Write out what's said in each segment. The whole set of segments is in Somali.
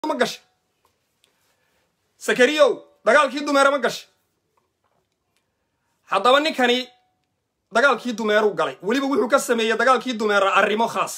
ma gashay sakariyow dagaalkii dumeere ma gashay haddaba ninkani dagaalkii dumeeruu galay weliba wuxuu ka sameeyey dagaalkii dumeera arrimo khaas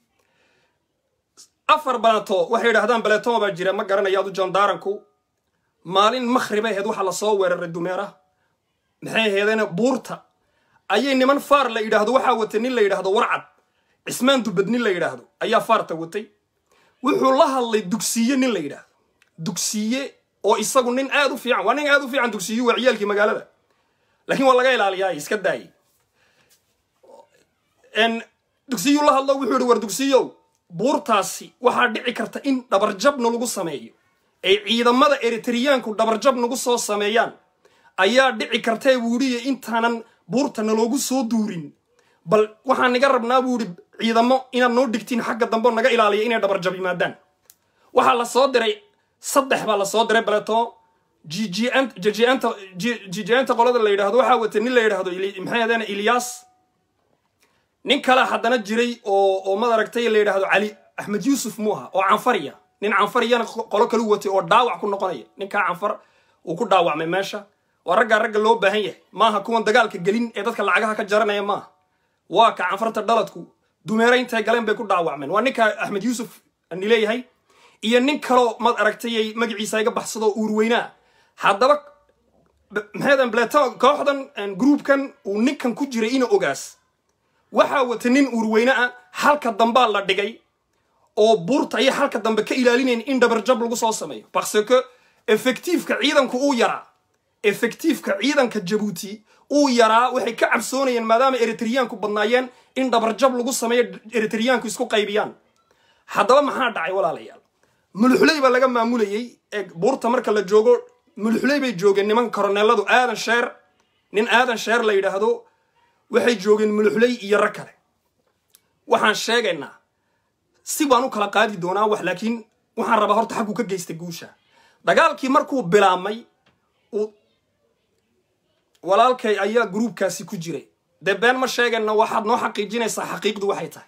afar balato waxay yidhahdaan baletoma baa jira ma garanayo adu jondaaranku maalin makhribay ahayd waxaa lasoo weeraray dumeera maxay ahaydeen buurta ayay niman faar la yidhaahdo waxaa watay nin la yidhaahdo warcad cismaan dubad nin la yidhaahdo ayaa faarta watay wuxuu la hadlay dugsiye nin la yidhaahdo dugsiye oo isagu nin aad u fiican waa nin aad u fiican dugsiyu waa ciyaalkii magaalada laakiin waa laga ilaaliyaa iska daayay dugsiyuu la hadlo wuxuu yihi war dugsiyow buurtaasi waxaa dhici karta in dhabarjabna lagu sameeyo ay ciidamada eritriyaanku dhabarjab nagu soo sameeyaan ayaa dhici kartae buu yihi intaanan buurta naloogu soo duurin bal waxaan naga rabnaa buu yihi ciidamo inaad noo dhigtiin xagga dambe naga ilaaliya inay dhabarjab yimaadaan waxaa la soo diray saddex baa lasoo diray baleto jijanta qolada la yidhahdo waxaa watay nin la yidhahdo maxay ahdeen ilyas nin kale haddana jiray oo oo mad aragtay la yidhahdo cali axmed yuusuf muuha oo canfariya nin canfariyana qolo kalu watay oo dhaawac ku noqonaya ninkaa canfar uu ku dhaawacmay meesha waa raggaa ragga loo baahan yahay maaha kuwan dagaalka gelin ee dadka lacagaha ka jaranaya maaha waa ka canfarta dhaladku dumeere intay galeen bay ku dhaawacmeen waa ninka axmed yuusuf ani leeyahay iyo nin kaloo mad aragtayay magaciisa iga baxsado uurweynaa haddaba maxaydan bleto kooxdan groupkan uu ninkan ku jiray ina ogaas waxaa wata nin uurweyne ah halka dambaa la dhigay oo buurta ayay halka dambe ka ilaalinayn in dhabarjab lagu soo sameeyo parce que effectiifka ciidanku uu yaraa effectiifka ciidanka jabuuti uu yaraa waxay ka cabsoonayeen maadaama eritriyaanku badnaayeen in dhabarjab lagu sameeyo eritriyaanku isku qaybiyaan haddaba maxaa dhacay walaalayaal muluxuley baa laga maamulayey ee buurta marka la joogo muluxuley bay joogeen niman koroneeladu aadan sheer nin aadan sheer la yidhaahdo waxay joogeen muluxuley iyo rag kale waxaan sheegaynaa si baan u kala qaadi doonaa wax laakiin waxaan rabaa horta xagguu ka geystay guusha dagaalkii markuu bilaabmay walaalkay ayaa gruubkaasi ku jiray dee been ma sheegayna waxaad noo xaqiijinaysaa xaqiiqdu waxay tahay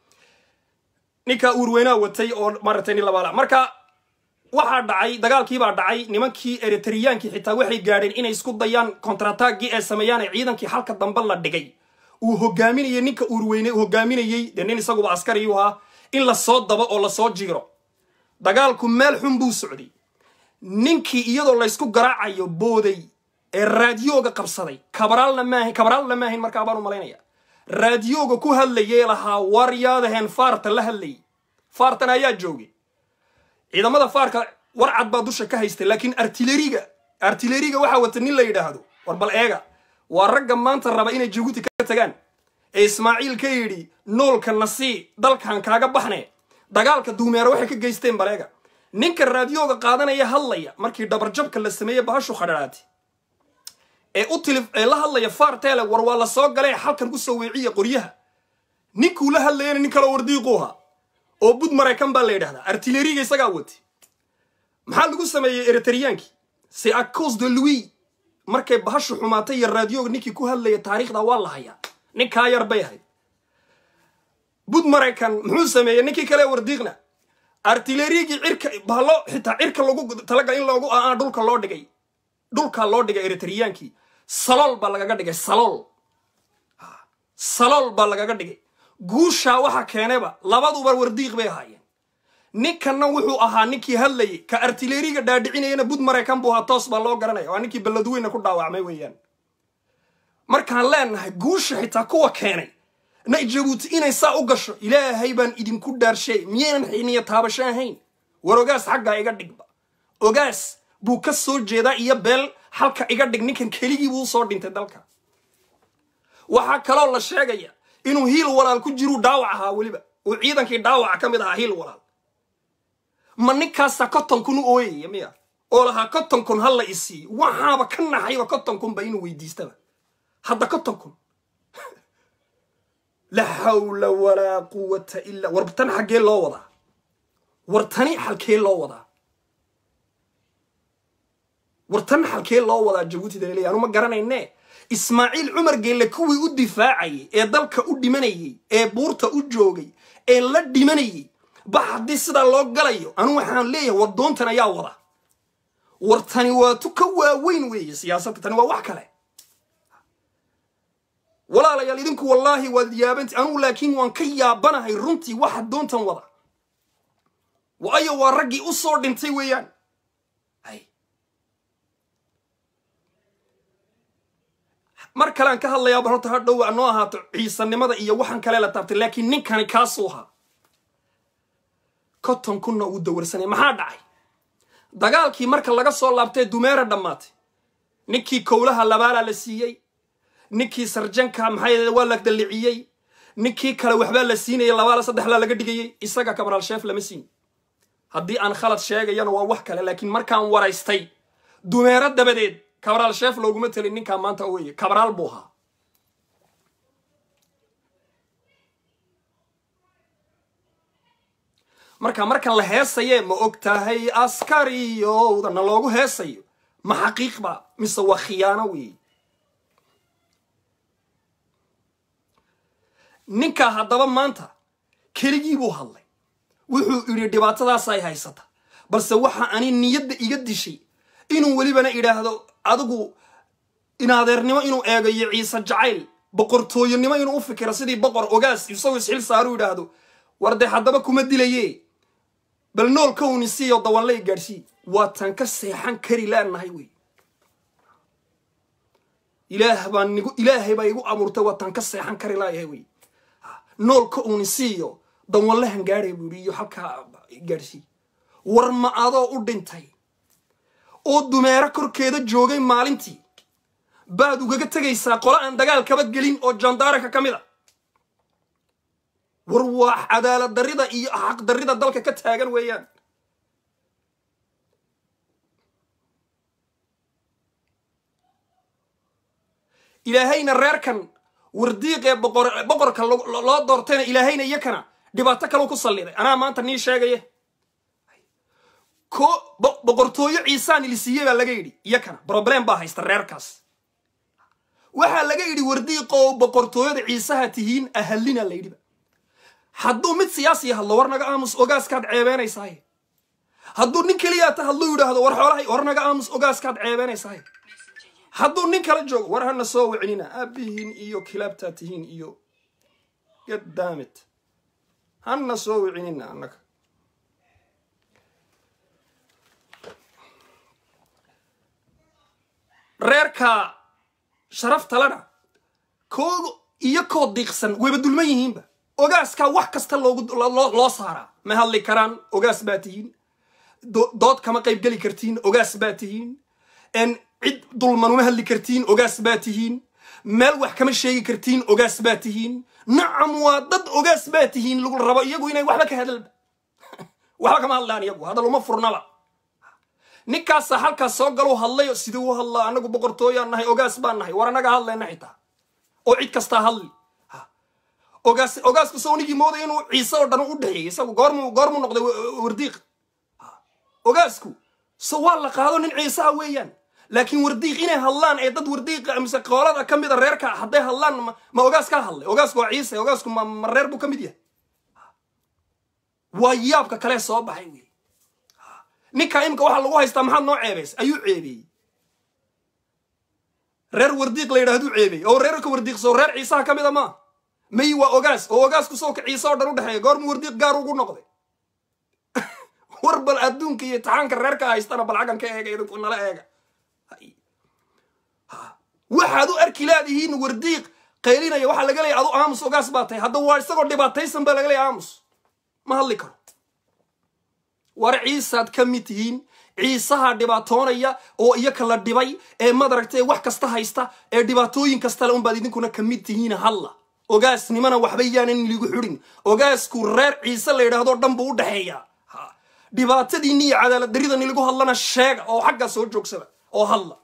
ninkaa uurweynaa watay oo maaragtay nin labaala marka waxaa dhacay dagaalkiibaa dhacay nimankii eritriyaankii xitaa waxay gaadheen inay isku dayaan kontrataagii ay sameeyaan ee ciidankii halka dambe la dhigay uu hogaaminayay ninka uurweyne hogaaminayey dee nin isaguba askariyu ahaa in lasoo dabo oo lasoo jiiro dagaalku meel xun buu socday ninkii iyadoo laysku garaacayo booday ee raadiyooga qabsaday kabaraalna maahin kabaraalna maahin markaa baan u malaynaya raadiyooga ku hadlayee lahaa waryaadaheen faarta la hadlayay faartan ayaa joogay ciidamada faarka warcad baa dusha ka haystay laakiin artileriga artileriga waxaa wata nin la yidhaahdo war bal eega waa ragga maanta raba inay jabuuti ka tagaan ee ismaaciil ka yidhi noolka nasii dalkan kaaga baxne dagaalka duumeero waxay ka geysteen bal eega ninka raadiyooga qaadanaya hadlaya markii dhabarjabka la sameeyey bahashu khadharaati ee u tilif ee la hadlaya faarteele war waa la soo galee halkan u soo weeciya qoryaha ninkuu la hadlayana nin kaloo wardiiquuha oo bud maraykan baa la yidhahdaa artileriga isagaa wati maxaa lagu sameeyey eritriyaankii c'est a cause de louis markay bahashu xumaatay iyo raadiyooga ninkii ku hadlaya taariikhda waa la hayaa ninkaa yar bay ahayd bud maraykan muxuu sameeyey ninkii kale wardiiqna artilerigii cirka bahlo xitaa cirka lagu talagal in loogu aa dhulka loo dhigay dhulkaa loo dhigay eritriyaankii salool baa lagaga dhigay salool salool baa lagaga dhigay guushaa waxa keenayba labaduba wardiiq bay ahaayeen ninkanna wuxuu ahaa ninkii hadlayay ka artileriga dhaadhicinayana bud maraykan buu ahaa toos baa loo garanaya waa ninkii balladweyna ku dhaawacmay weeyaan markaan leenahay guusha xitaa kuwa keenay na jabuuti inay saa u gasho ilaahay baan idinku dhaarshay miyaynan xiniya taabasho ahayn war ogaas xaggaa iga dhigba ogaas buu ka soo jeedaa iyo beel halka iga dhig ninkan keligii buu usoo dhintay dalka waxaa kaloo la sheegaya inuu hiil walaal ku jiruu dhaawac ahaa weliba uu ciidankii dhaawaca ka mid ahaa hiil walaal ma ninkaasa konton kun u ooyaya miya oo lahaa konton kun ha la isiiyo waxaaba ka naxayba konton kun ba inuu weydiistaba hadda konton kun laa xawla walaa quwata illa war tan xaggee loo wadaa war tani xalkee loo wadaa war tan xalkee loo wadaa jabuuti daliley anu ma garanayne ismaaciil cumar geelle kuwii u difaacayay ee dalka u dhimanayey ee buurta u joogay ee la dhimanayey bax haddii sidaa loo galayo anu waxaan leeyahay wadoontan ayaa wada war tani waa tu ka waaweyn weeye siyaasadda tani waa wax kale walaalayaal idinku wallaahi waad yaabanti anugu laakiin waan ka yaabanahay runtii waxa doontan wada waayo waa raggii u soo dhintay weeyaan mar kalean ka hadlayaa bal horta ha dhow noo ahaato ciisanimada iyo waxaan kale la taabtay laakiin ninkani kaasuu ahaa konton kunna uu dawarsanay maxaa dhacay dagaalkii marka laga soo laabtay dumeera dhammaatay ninkii kowlaha labaalaa la siiyey ninkii sarjanka maxaa waa la dalliciyey ninkii kale waxbaa la siinayay labaala saddexlaa laga dhigayey isaga kabaraal sheef lama siin haddii aan khalad sheegayana waa wax kale laakiin markaan waraystay dumeero dabadeed kabaraal sheef looguma telin ninkaa maanta weye kabaraal buu ahaa marka markan la heesaye ma og tahay askariyowdana loogu heesayo ma xaqiiqba mise waa khiyaano weeye ninkaa haddaba maanta keligii buu hadlay wuxuu idhi dhibaatadaas ay haysata balse waxa ani niyadda iga dishay inuu welibana idhaahdo adigu inadeernimo inuu eegayo ciise jacayl boqortooyonimo inuu u fikiro sidii boqor ogaas isagoo isxil saaru idhaahdo war dee haddaba kuma dilaye bal nool kowni siiyo dawanle i gaadhsii waa tan ka seexan kari leenahay wey ilaah baa nigu ilaahay baa igu abuurtay waa tan ka seexan kari laayahay wey nool ka uuni siiyo dawanlahan gaadhay buu yidhi iyo halkaa gaadhsii war ma adoo u dhintay oo dumeero korkeeda joogay maalintii baad ugaga tegaysaa qolo aan dagaal kaba gelin oo jandaaranka ka mid a war waa cadaalad darrida iyo xaq darrida dalka ka taagan weeyaan ilaahayna reerkan wardiiq ee boqorka loo doortayna ilaahayna iyakana dhibaato kalau ku salliday anaa maanta nii sheegaya ko boqortooyo ciisaan ilisiiye baa laga yidhi iyakana broblem baa haysta reerkaas waxaa laga yidhi wardiiqoo boqortooyada ciisaha tihiin ahallina la yidhiba hadduu mid siyaasi hadlo war naga aamus ogaaskaad ceebeenaysaaye hadduu nin keliyaata hadluu yidhaahdo war xoolahay war naga aamus ogaaskaad ceebeenaysaaye hadduu nin kala joogo war hana soo wicinina aabihiin iyo kilaabtaa tihiin iyo gaddaamit hana soo wicinina annaga reerka sharaftalena kooga iyo koo diiqsan wayba dulman yihiinba ogaaskaa wax kasta loo saaraa ma hadli karaan ogaas baa tihiin dood kama qayb geli kartiin ogaas baa tihiin cid dulman uma hadli kartiin ogaas baa tihiin meel wax kama sheegi kartiin ogaas baa tihiin nacam waa dad ogaas baa tihiin lagu rabo iyagu inay waxba ka hadalba waxba kama hadlaan iyagu hadal uma furnaba ninkaasa halkaas soo galu hadlayo sidii u hadlaa anagu boqortooyaan nahay ogaas baan nahay war anaga hadlayna xitaa oo cid kastaa hadli ogaas ogaasku sownigii mooday inuu ciise oo dhan u dhexeeyey isagu goormu goormu noqday wardiiq ogaasku so waa la qaado nin ciiseha weeyaan laakiin wardiiq inay hadlaan ee dad wardiiqa mise qoolada ka mida reerka hadday hadlaan ma ogaas ka hadlay ogaasku waa ciise ogaasku ma reer buu ka mid yahay waa yaabka kale soo baxay wey ninkaa imika waxaa lagu haystaa maxaad noo ceebays ayuu ceebeeyey reer wardiiq la yidhahduu ceebeeyey oo reerka wardiiqso reer ciisaha ka mida maa may waa ogaas oo ogaasku soo ka ciise oo dhan u dhexeeya goormu wardiiq gaar ugu noqday war bal adduunka iyo taxaanka reerka haystana bal xaggan ka eega idinku nala eega waxaad u arki laadihiin wardiiq qaylinaya waxaa laga leeya adu aamus ogaas baa tahay hadda waa isagoo dhibaataysan baa laga leeya aamus ma hadli karo war ciisaad ka mid tihiin ciisaha dhibaatoonaya oo iyaka la dhibay ee madaragtay wax kasta haysta ee dhibaatooyin kastale unbaad idinkuna ka mid tihiin halla ogaasnimana waxba yaanan ligu xidhin ogaasku reer ciise la yidhahdoo dhan buu u dhexeeyaa dhibaatadiinni iyo cadaalad daridani lagu hadlana sheega oo xaggaa soo joogsada oo hadla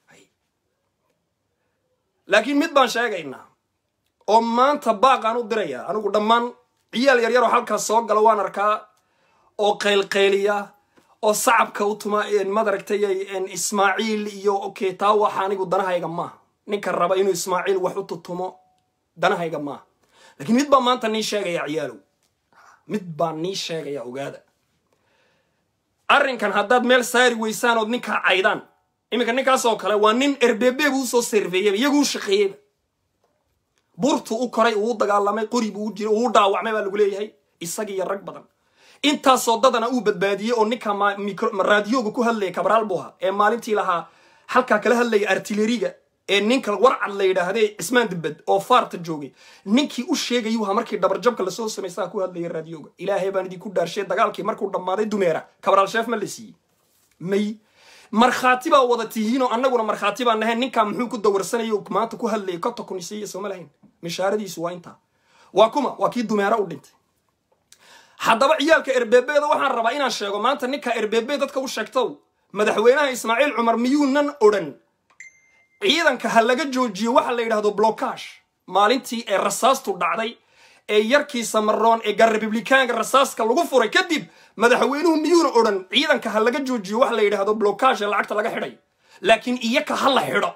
laakiin mid baan sheegaynaa oo maanta baaqaan u dirayaa anigu dhammaan ciyaal yaryaroo halkaas soo gala waan arkaa oo qaylqayliya oo sacabka u tuma madaragtay ismaaciil iyo okay taa waxa anigu danahayga maaha ninka raba inuu ismaaciil wax u tutumo danahayga maaha laakiin mid baa maanta nii sheegaya ciyaalow mid baan nii sheegaya ogaada arrinkan haddaad meel saari weysaan ood ninkaa caydaan iminka ninkaas oo kale waa nin erbebe buu usoo serveeyeyba iyaguu shaqeeyeyba burtu u koray uu dagaalamay qori buu jira uu dhaawacmay baa lagu leeyahay isagii iyo rag badan intaasoo dadana uu badbaadiyey oo ninka raadiyooga ku hadlaya kabraal buu ahaa ee maalintii lahaa halkaa kala hadlaya artileriga ee ninka warcad la yidhaahde cismaan dibed oo faarta joogay ninkii u sheegayuu ahaa markii dhabarjabka lasoo samaysaa ku hadlaya raadiyooga ilaahay baan idinku dhaarshay dagaalkii markuu dhammaaday dumeera kabraal sheef ma la siiyey may markhaati baa wada tihiinoo annaguna markhaati baan nahayn ninkaa muxuu ku dawarsanaya maanta ku hadlayay konta kun isiiya sooma lahayn mishaaradiisu waa intaa waa kuma waa kii dumeera u dhintay haddaba ciyaalka erbebeeda waxaan rabaa inaan sheego maanta ninka erbebe dadka u sheegtow madaxweynaha ismaaciil cumar miyuunan odhan ciidanka ha laga joojiyo waxa la yidhahdo blokash maalintii ee rasaastu dhacday ee yarkii samaroon ee gar republikaanka rasaaska lagu furay kadib madaxweynuhu miyuuna odhan ciidanka ha laga joojiyo waxa la yidhahdo blokash ee lacagta laga xidhay laakiin iyaka ha la xidho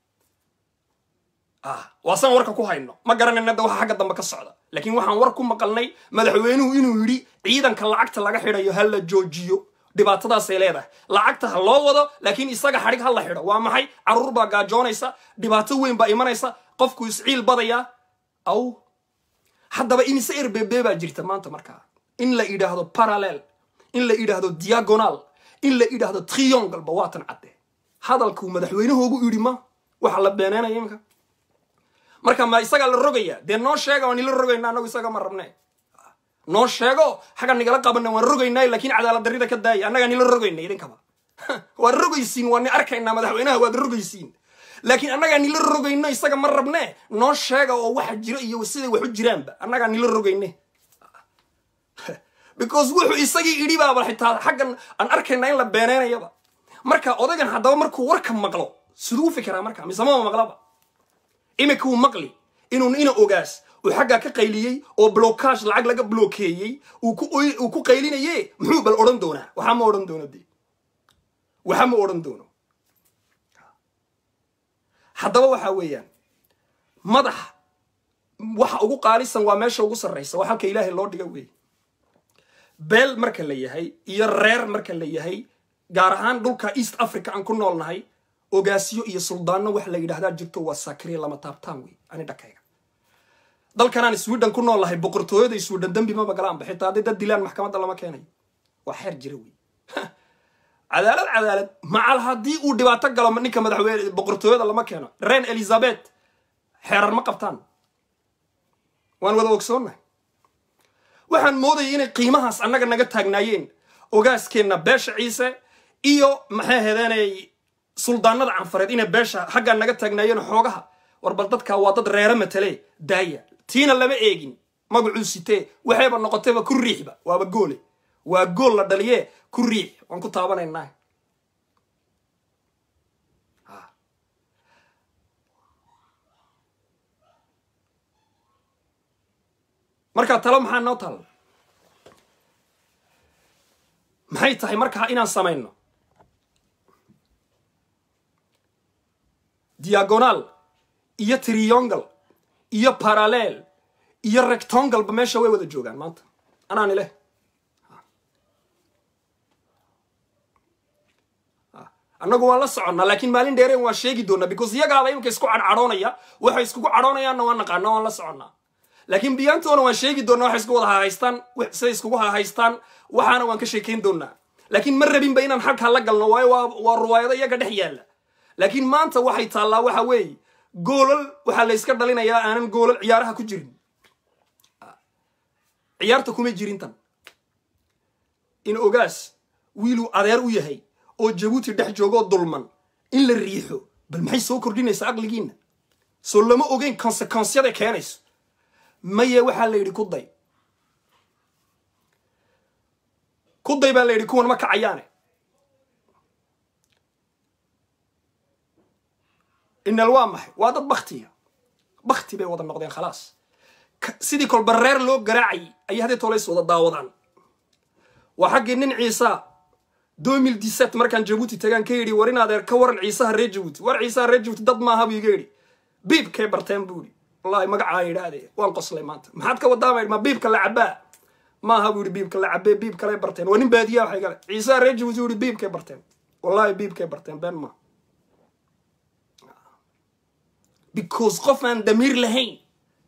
waasaan warka ku hayno ma garanayna da waxa xagga dambe ka socda laakiin waxaan war ku maqalnay madaxweynuhu inuu yidhi ciidanka lacagta laga xidhayo ha la joojiyo dhibaatadaasay leedahay lacagta ha loo wado laakiin isaga xadhig ha la xidho waa maxay carruur baa gaajoonaysa dhibaato weyn baa imanaysa qofku isciil badayaa aw haddaba imise erbebe baa jirta maanta markaa in la idhaahdo parallel in la idhaahdo diagonal in la idhaahdo triongoleba waatan cadde hadalkuu madaxweynahoogu yidhi ma waxa la beeneynaya iminka marka ma isagaa la rogaya dee noo sheega waan ila rogayna anagu isaga ma rabne noo sheego xagga nigala qabana waan rogaynay laakiin cadaalad darrida ka daaya annagaa nila rogayna idinkaba waad rogaysiin waa ni arkaynaa madaxweynaha waad rogaysiin laakiin annagaa nila rogayno isaga ma rabne noo sheega oo waxa jiro iyo siday wax u jiraanba annagaa nila rogayne because wuxuu isagii idhi baaba xitaa xaggan aan arkaynaa in la beeneynayaba marka odaygan haddaba markuu warka maqlo siduu u fikiraa marka mise maba maqlaba iminka wuu maqli inuun ina ogaas uu xaggaa ka qayliyey oo blokash lacag laga blokeeyey uu ku qaylinaye muxuu bal odhan doonaa waxaa ma odhan doono de waxa ma odhan doono haddaba waxa weeyaan madax waxa ugu qaalisan waa meesha ugu sarraysa waa halka ilaahay loo dhiga weeye beel marka la yahay iyo reer marka la yahay gaar ahaan dhulka east africa aan ku noolnahay ogaasyo iyo suldaanno wax la yidhahdaa jirto waa sakriya lama taabtaan wey ani dhakayga dalkanaan sweden ku nool lahay boqortooyada sweden dembi maba galaanba xitaa hadday dad dilaan maxkamadda lama keenayo waa xeer jira wey cadaalad cadaalad macal haddii uu dhibaato galo ninka madaxweyne boqortooyada lama keeno reen elizabeth xeerar ma qabtaan waan wada ogsoonnahay waxaan moodayay inay qiimahaas annaga naga taagnaayeen ogaaskeenna beesha ciise iyo maxay hedeenay suldaanada canfareed inay beesha xaggaa naga taagnaayeen xoogaha war bal dadkaa waa dad reere matale daaya tiina lama eegin magacuu sitee waxayba noqotayba ku riixba waaba goole waa gool la dhaliye ku riix waan ku taabanaynaa markaa talo maxaa noo taalla maxay tahay markaa inaan samayno diagonal iyo triangle iyo parallel iyo rectangleba meesha way wada joogaan maanta anaani leh annagu waan la soconnaa laakiin maalin dheereen waan sheegi doonaa because iyagaaba imika isku cadhadhoonaya waxay iskugu cadhoonayaanna waan naqaana waan la soconnaa laakiin biyaantoona waan sheegi doonaa waxay isku wada hahaystaan siday iskugu hahaystaan waxaana waan ka sheekayn doonaa laakiin ma rabinba inaan halkaa la galno waayo waa ruwaayado iyaga dhex yaalla laakiin maanta waxay taallaa waxa weeye goolal waxaa la yska dhalinayaa aanan goolal ciyaaraha ku jirin ciyaarta kuma jirin tan in ogaas wiiluu adeer u yahay oo jabuuti dhex joogoo dulman in la riixo bal maxay soo kordhinaysaa aqligiinna soo lama ogeyn konsekonsyada keenayso maye waxaa la yidhi kuday kuday baa la yidhi kuwan ma kacayaane inal waa maxay waa dad baktiya bakti bay wada noqdeen khalaas sidii kolba reer loo garaacayay ayay haddee tolays wada daawadaan waa xaggii nin ciisa domil diset markaan jabuuti tagaan ka yidhi war in adeer ka waran ciisaha reer jabuuti war ciisaha reer jabuuti dad maaha buu iga yidhi biibkay barteen buu yidhi wallahi magacaa yidhaahde waan qoslay maanta maxaad ka wadaama ma biibka la cabaa maaha buu yihi biibka la cabee biib kaley barteen waa nin baadiya waxay gale ciise reer jabuuti u yihi biibkay barteen wallahi biibkay barteen been maaha because qof aan damiir lahayn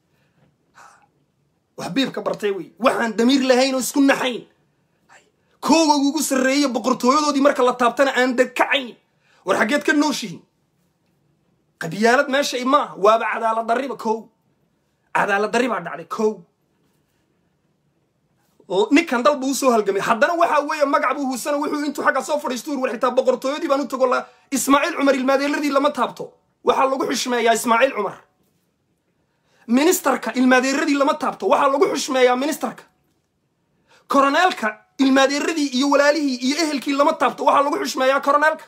wax biibka bartay wey waxaan damiir lahayn oo isku naxayn kooga ugu sarreeye boqortooyadoodii marka la taabtana aan degkacayn war xaggeed ka nooshihin qabyaalad meesha i maaha waaba cadaalad darriba kow cadaalad darri baa dhacday kow ninkan dal buu usoo halgamay haddana waxa weeye magac buu huusana wuxuu intuu xagga soo fadhiisto war xitaa boqortooyadii baan u tago la ismaaciil cumar ilmaadeeradii lama taabto waxaa lagu xushmeeyaa ismaaciil cumar ministarka ilmaadeeradii lama taabto waxaa lagu xushmeeyaa ministarka koroneelka ilmaadeeradii iyo walaalihii iyo ehelkii lama taabto waxaa lagu xushmeeyaa koroneelka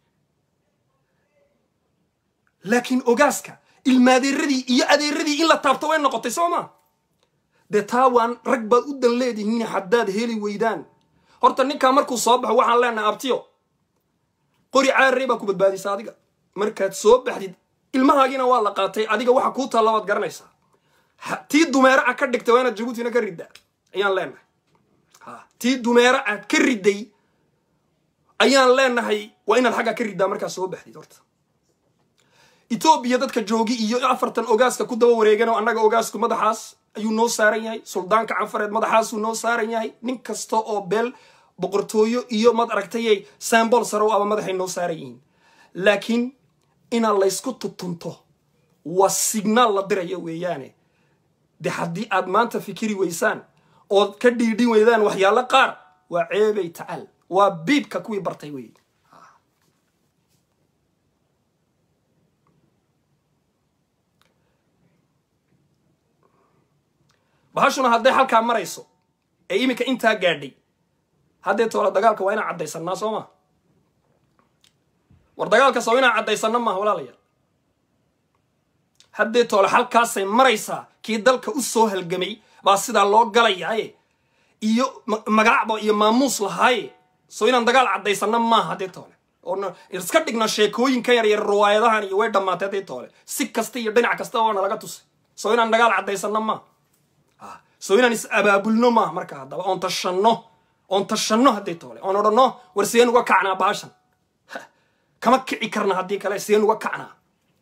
laakiin ogaaska ilmaadeeradii iyo adeeradii in la taabto way noqotay soo maa dee taa waan rag baad u dan leedihiin haddaad heli weydaan horta ninkaa markuu soo baxo waxaan leenahay abtiyo qori caarrey baa ku badbaadisa adiga markaad soo baxdid ilmahaagiina waa la qaatay adiga waxa kuu taalla waad garanaysaa tii dumeero a ka dhigtay waa inaad jabuutina ka riddaa ayaan leenahay tii dumeero aad ka ridday ayaan leenahay waa inaad xaggaa ka riddaa markaad soo baxdid horta etoobiya dadka joogi iyo afartan ogaaska ku daba wareegan oo annaga ogaasku madaxaas ayuu noo saaran yahay suldaanka canfareed madaxaasuu noo saaran yahay nin kasta oo beel boqortooyo iyo mad aragtayay sambol sarow aba madaxay noo saaran yihiin laakiin inaad laysku tutunto waa signaal la diraya weeyaane de haddii aad maanta fikiri weysaan ood ka dhiidhin weydaan waxyaalo qaar waa ceebay tacaal waa biibka kuwii bartay wey bahashuna hadday halkaa marayso ee iminka intaa gaadhay haddee toole dagaalka waa inaan caddaysanaa soo maa war dagaalkaas waa inaan caddaysanno maaha walaalayaal haddee toole halkaasay maraysaa kii dalka u soo halgamay baa sidaa loo galayaaye iyo magacba iyo maamuus lahaaye soo inaan dagaal caddaysanno maaha haddee toole oo iska dhigno sheekooyinka yar yar riwaayadahan iyo way dhammaatay haddee toole si kasta iyo dhinac kasta oo nalaga tusay soo inaan dagaal caddaysanno maaha soo inaan is abaabulno maaha marka haddaba oon tashanno oon tashanno haddii toole oon odhanno war sideen uga kacnaa baashan kama kici karna haddii kale sideen uga kacnaa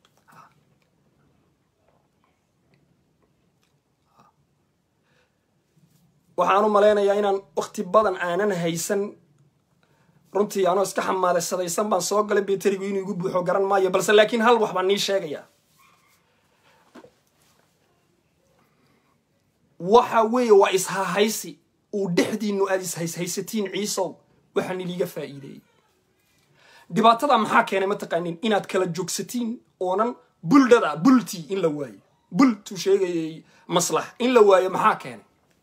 waxaan u malaynayaa inaan wakti badan aanan haysan runtii anoo iska xamaalaysadaysan baan soo galay beterigu inuu igu buuxo garan maayo balse laakiin hal wax baan nii sheegayaa waxa weeye waa ishahaysi uu dhexdiinu aad ishayshaysatiin ciisow waxaan iliiga faa'iideeyey dhibaatada maxaa keenay mataqaanin inaad kala joogsatiin oonan buldhada bultii in la waayo bultuu sheegayay maslax in la waayo maxaa keenay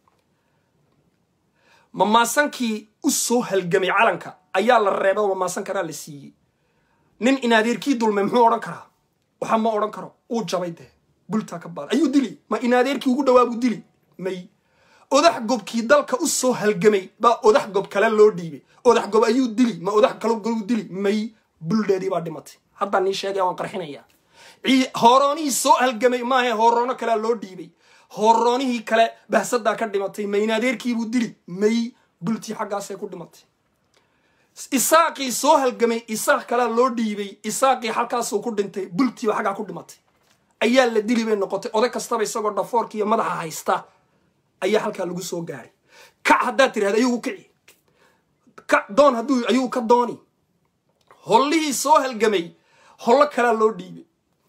mamaasankii u soo halgamay calanka ayaa la reebay oo mamaasan karaa la siiyey nin inaadeerkii dulmay muxuu odhan karaa waxa ma odhan karo uu jabay dee bultaa ka baada ayuu dili ma inaadeerkii ugu dhawaabuu dili may odax gobkii dalka u soo halgamay baa odax gob kale loo dhiibay odax gob ayuu dili ma odax kale goluu dili may buldheedii baa dhimatay haddaan nii sheegaya waan qarxinayaa hooroonihii soo halgamay maahe hooroono kalea loo dhiibay hooroonihii kale bahsadaa ka dhimatay ma inaadeerkiibuu dili may bultii xaggaasay ku dhimatay isaaqii soo halgamay isaaq kalea loo dhiibay isaaqii halkaasuu ku dhintay bultiiba xaggaa ku dhimatay ayaa la dili bay noqotay oday kastaba isagoo dhafoorka iyo madaxa haysta ayaa halkaa lagu soo gaaray kac haddaad tirahda ayugu kici kac doon hadduu ayuu ka dooni hollihii soo halgamay hollo kalaa loo dhiibay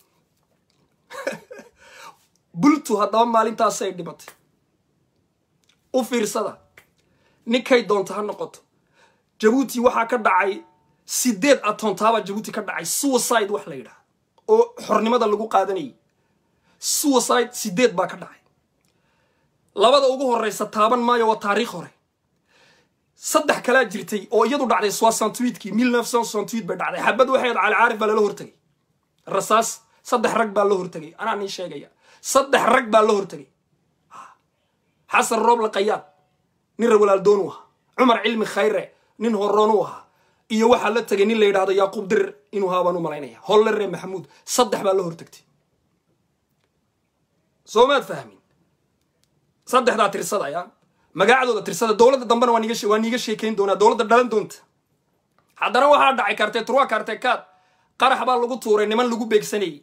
bultu haddaba maalintaasay dhimatay u fiirsada ninkay doonta ha noqoto jabuuti waxaa ka dhacay sideed atontaabaa jabuuti ka dhacay suicide wax la yidhaha oo xornimada lagu qaadanayay suicide sideed baa ka dhacay labada ugu horeysa taaban maayo waa taariikh hore saddex kalaa jirtay oo iyadu dhacday soixantuitkii mille neuf cent soixantuit bay dhacday xabad waxay ad cali caarif baa lala hortegay rasaas saddex rag baa la hortegay anaa nii sheegaya saddex rag baa la hortegay xasan rooble qayaad nin rawalaaldoonu ahaa cumar cilmi khayre nin horoonu ahaa iyo waxaa la tegay nin la yidhahdo yaaquub dirir inuu haa baan u malaynaya hollere maxamuud saddex baa la hortegtay soo maad fahmin saddexdaa tirsadaya magacdooda tirsada dowladda dambena waa niga waa niiga sheekayn doonaa dowladda dhalan doonta haddana waxaa dhacay karte turwa karte kaad qarax baa lagu tuuray niman lagu beegsanayey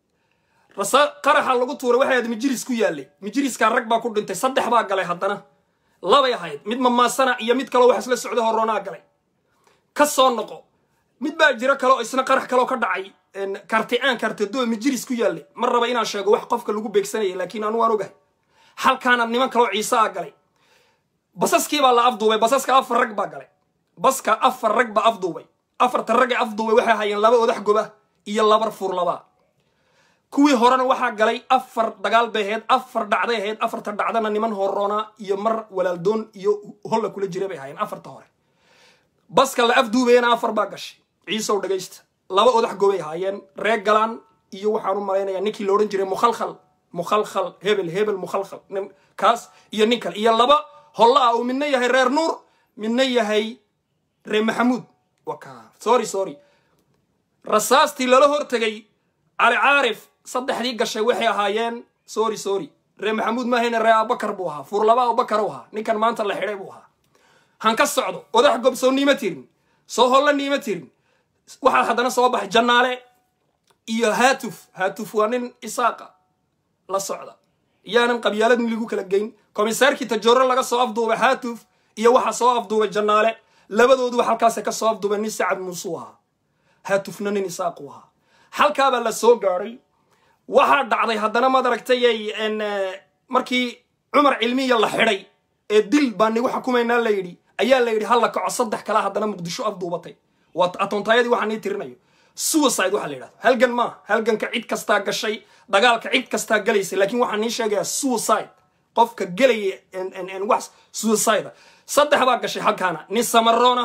rasa qaraxa lagu tuuray waxay ahayd mijiris ku yaallay mijiriskaa rag baa ku dhintay saddex baa galay haddana labay ahayd mid mamaasana iyo mid kaloo wax isla socday horoonaa galay ka soo noqo mid baa jiro kaleo isna qarax kaloo ka dhacay karte aan karte do mijiris ku yaallay ma raba inaan sheego wax qofka lagu beegsanayay laakiin anu waan ogahay halkaana niman kaloo ciise a galay basaskii baa la afduubay basaska afar rag baa galay baska afar rag baa afduubay afarta rag ee afduubay waxay hayeen laba odax goba iyo laba furlabaa kuwii horena waxaa galay afar dagaal bay ahayd afar dhacday ahayd afarta dhacdana niman horoona iyo mar walaaldoon iyo holla kula jira bay ahaayeen afarta hore baska la afduubayana afar baa gashay ciisow dhagaysta laba odax gobay ahaayeen reer galaan iyo waxaan u malaynayaa ninkii la odhan jiray mukhalkhal mukhalkhal hebel hebel mukhalkhal kaas iyo nin kale iyo laba holla ah uu midna yahay reer nuur midna yahay reer maxamuud waka sorry sorry rasaastii lala hortegay cali caarif saddexdii gashay waxay ahaayeen sorry sorry reer maxamuud maahayna reer abubakar buu ahaa furlaba abubakar u ahaa ninkan maanta la xidhay buu ahaa han ka socdo odax gob soo niima tirin soo holla niima tirin waxaa haddana soo baxay jannaale iyo haatuf haatuf waa nin isaaqa la socda iyaanan qabyaalad in lagu kala geyn komisaarkii tajooro laga soo afduubay haatuf iyo waxaa soo afduubay jannaale labadooduba halkaasa ka soo afduubay nin sacad muusuu ahaa haatufna nin isaaqu ahaa halkaabaa la soo gaadhay waxaa dhacday haddana maad aragtayay markii cumar cilmiya la xidhay ee dil baa nigu xukumaynaa la yidhi ayaa la yidhi halla kaco saddex kale haddana muqdisho afduubatay waa atoontaayadii waxaa nii tirinayo suicide waxaa la yidhahdo halgan maaha halganka cid kastaa gashay dagaalka cid kastaa galaysa laakiin waxaa nii sheegayaa suicide qofka gelaya wax suicide saddex baa gashay halkaana nin samarona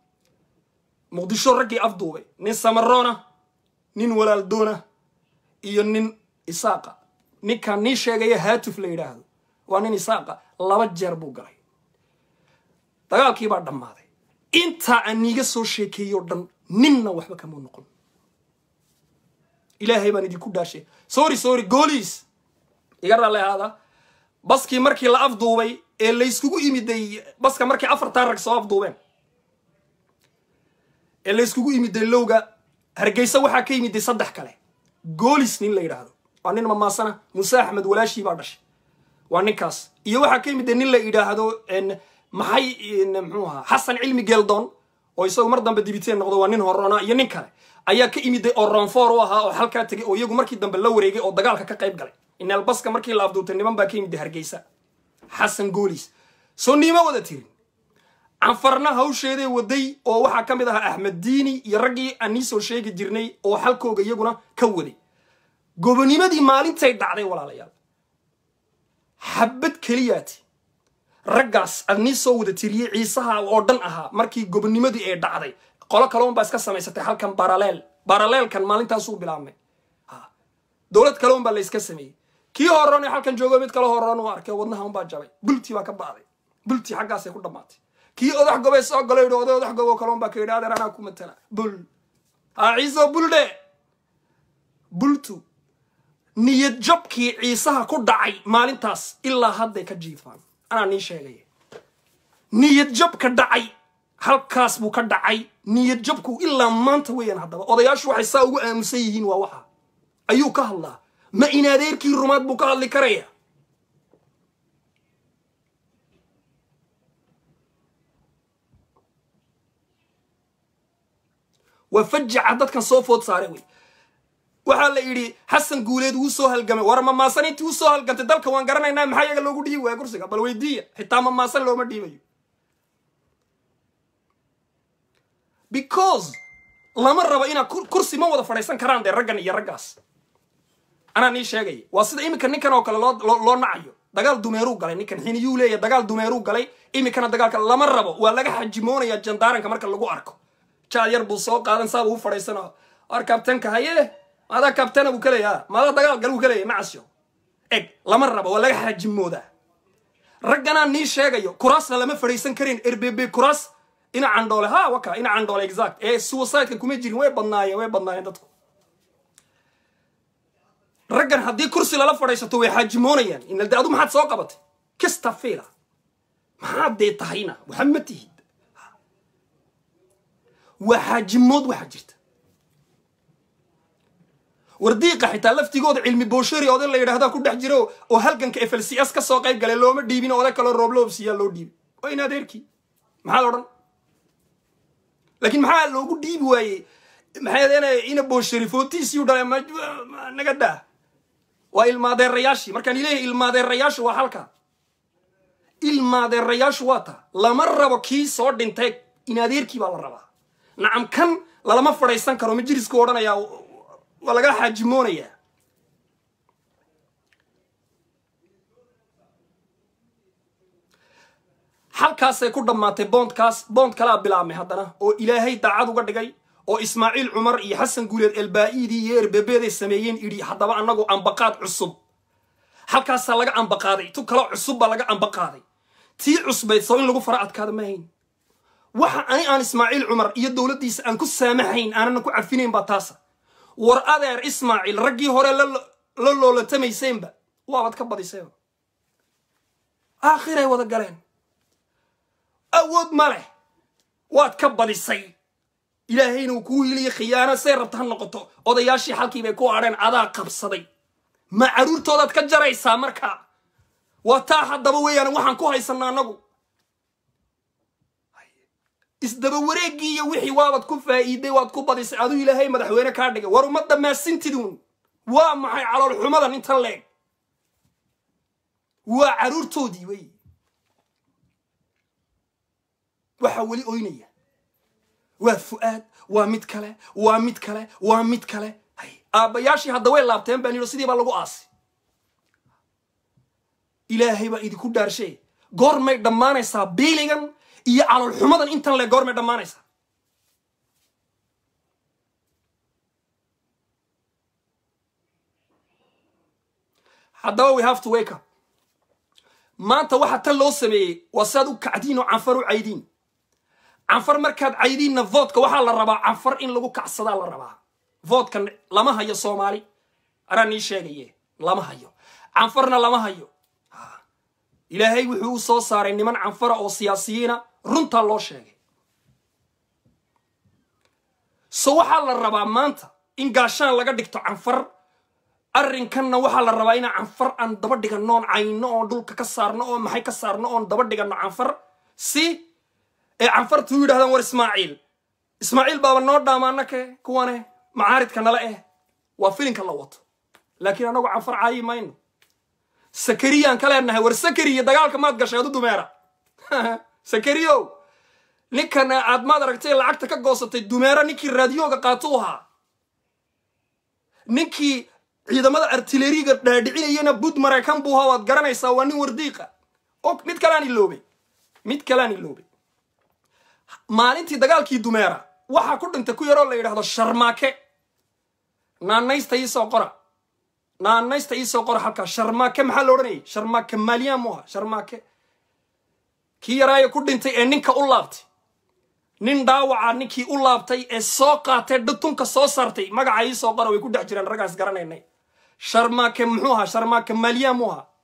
muqdisho raggii afduubay nin samarona nin walaaldoona iyo nin isaaqa ninkaan nii sheegaya haatuf la yidhaahdo waa nin isaaqa laba jeer buu galay dagaalkii baa dhammaaday intaa aan niiga soo sheekeeyo dhan ninna waxba kama noqon ilaahay baan idinku dhaashay sorry sorry gooliis iga raalli ahaada baskii markii la afduubay ee layskugu imiday baska markii afartaa rag soo afduubeen ee layskugu imiday lowga hargeysa waxaa ka yimiday saddex kale goolis nin la yidhaahdo waa nin mamaasana muuse axmed walaashii baa dhashay waa ninkaas iyo waxaa ka yimiday nin la yidhaahdo maxay mxuu ahaa xasan cilmi geeldoon oo isagu mar dambe dibiteen noqdo waa nin horona iyo nin kale ayaa ka imiday oo ronfor u ahaa oo halkaa tegay oo iyagu markii dambe la wareegay oo dagaalka ka qayb galay inaalbaska markii la afduubtay niman baa ka yimiday hargeysa xasan goolis soo niima wada tirin canfarna hawsheeday waday oo waxaa ka mid ahaa axmed diini iyo raggii aan nii soo sheegi jirnay oo xalkooga iyaguna ka waday gobonimadii maalintay dhacday walaalayaal xabad keliyaati raggaas aad nii soo wada tiriyey ciisaha oo dhan ahaa markii gobonimadii ay dhacday qolo kale unbaa iska samaysatay halkan baraleel baraleelkan maalintaasuu bilaabmay dowlad kale unbaa la iska sameeyey kii horon ee halkan joogo mid kale horon u arkay wadnaha unbaa jabay bulti baa ka ba'day bulti xaggaasay ku dhammaatay kii odax gobay soo galo yidhi oday odax gobo kale unbaa ka yidhi adeer anaa ku matala bul ha ciiso buldhe bultu niyad jabkii ciisaha ku dhacay maalintaas ilaa hadday ka jiifaan anaa nii sheegaya niyad jabka dhacay halkaas buu ka dhacay niyad jabku ilaa maanta weeyaan haddaba odayaashu waxay saa ugu aamusan yihiin waa waxa ayuu ka hadlaa ma in adeerkii rumaad buu ka hadli karaya waa fajaca dadkan soo food saare wey waxaa la yidhi xasan guuleed wuu soo halgamay war mamaasan intii u soo halgantay dalka waan garanaynaa maxaa iyaga loogu dhiibi waaya kursiga bal weydiiya xitaa mamaasan looma dhiibayo because lama rabo inaa kursi ma wada fadhiisan karaan dee raggan iyo raggaas anaa nii sheegaya waa sida iminka ninkan oo kale loo loo nacayo dagaal dumeeruu galay ninkan xiniyuu leeyahy dagaal dumeeruu galay iminkana dagaalka lama rabo waa laga xajimoonaya jandaaranka marka lagu arko jaad yar buu soo qaadan saabuu u fadhiisana war kabtanka haye maadaa kabtana buu kaleeya maadaa dagaal gal buu kaleeya macasyo eg lama rabo waa laga xajimoodaa ragganaa nii sheegayo kuraasna lama fadhiisan karin erbebe kuraas ina candhoole ha waka ina candhoole exact ee suicideka kuma jirin way badnaayeen way badnaayeen dadku raggan haddii kursi lala fadhiisato way xaajimoonayaan inalde adu maxaad soo qabatay kista fiila maxaad dee tahayna waxa ma tihid waa xaajimood waxaa jirta wardiiqa xitaa laftigooda cilmi booshari oday la yidhahdaa ku dhex jiro oo halganka f l c s ka soo qayb galay looma dhiibin oday kaloo roobloobsiyaa loo dhiibay waa in adeerkii maxaa la odhan laakiin maxaa loogu dhiibi waayey maxay ina booshari footiisii u dhalay naga daa waa ilmaadeerayaashii markaan ileeyahay ilmaadeerayaashu waa halka ilmaadeerayaashu waa taa lama rabo kii soo dhintay in adeerkii baa la rabaa nacam kan lalama fadhaysan karo majlisku odhanayaa waa laga xaajimoonayaa halkaasay ku dhammaatay boondkaas boond kalaa bilaabmay haddana oo ilaahay daacad uga dhigay oo ismaaciil cumar iyo xasan guuleed elbaa'iidii iyo erbebeeday sameeyeen idhi haddaba annagu ambaqaad cusub halkaasaa laga ambaqaaday tu kaloo cusub baa laga ambaqaaday tii cusbayd soo in lagu fara adkaada ma hayn waxa ani aan ismaaciil cumar iyo dowladdiisa aan ku saamaxayn aanana ku cafinayn baa taasa war adeer ismaaciil raggii hore la loolatamayseynba waabaad ka badiseen aakhiray wada galeen awood ma leh waad ka badisay ilaahayna uu kuu hiliya khiyaano say rabta ha noqoto odayaashii halkii bay ku adheen adaa qabsaday ma carruurtoodaad ka jaraysaa markaa waa taa haddaba weeyaan waxaan ku haysanaa annagu isdaba wareeggii iyo wixii waabaad ku faa'iiday waad ku badisay aduu ilaahay madaxweyne kaa dhigay war uma dhammaasintidun waa maxay calool xumadan inta leeg waa carruurtoodii wey waxaa weli oynaya waa fu'aad waa mid kale waa mid kale waa mid kale aabbayaashii hadda way laabteen baan yidhi sidii baa lagu aasay ilaahay baa idinku dhaarshe goormay dhammaanaysaa biiligan iyo calool xumadan intan le goormay dhammaanaysaa haddaba we have to wake up maanta waxa tan loo sameeyey waa siaad u kacdiin oo canfar u caydiin canfar markaad caydiinna voodka waxaa la rabaa canfar in lagu kacsadaa la rabaa voodka lama hayo soomaali anaa nii sheegaye lama hayo canfarna lama hayo ilaahay wuxuu u soo saaray niman canfara oo siyaasiyiina runtaa loo sheegay so waxaa la rabaa maanta in gaashaan laga dhigto canfar arrinkanna waxaa la rabaa inaa canfar aan daba dhiganno oon cayno oon dhulka ka saarno oo maxay ka saarno oon daba dhiganno canfar si ee canfartu u yidhahdaan war ismaaciil ismaaciil baaba noo dhaamaanake kuwane macaaridka nala eh waa filinka la wato laakiin annagu canfar caayi mayno sakariyaan ka leenahay war sakariya dagaalka maad gashay adu dumeera sakariyow ninkan aad maad aragtay lacagta ka goosatay dumeera ninkii raadiyooga qaato u ahaa ninkii ciidamada artileriga dhaadhicinayana bud maraykan buu ahaa waad garanaysaa waa nin wardiiqa o mid kaleaan iloobay mid kaleaan iloobay maalintii dagaalkii dumeera waxaa ku dhintay ku yaroo la yidhahdo sharmaake naanaysta iisoo qora naanaysta iisoo qora halkaa sharmaake maxaa la odhanayay sharmaake maaliyaan mu aha sharmaake kii yaraayo ku dhintay ee ninka u laabtay nin dhaawaca ninkii u laabtay ee soo qaatay dhutunka soo saartay magaca iisoo qora way ku dhex jiraan raggaas garanaynay sharmaake muxuu ahaa sharmaake maaliyaan mu ahaa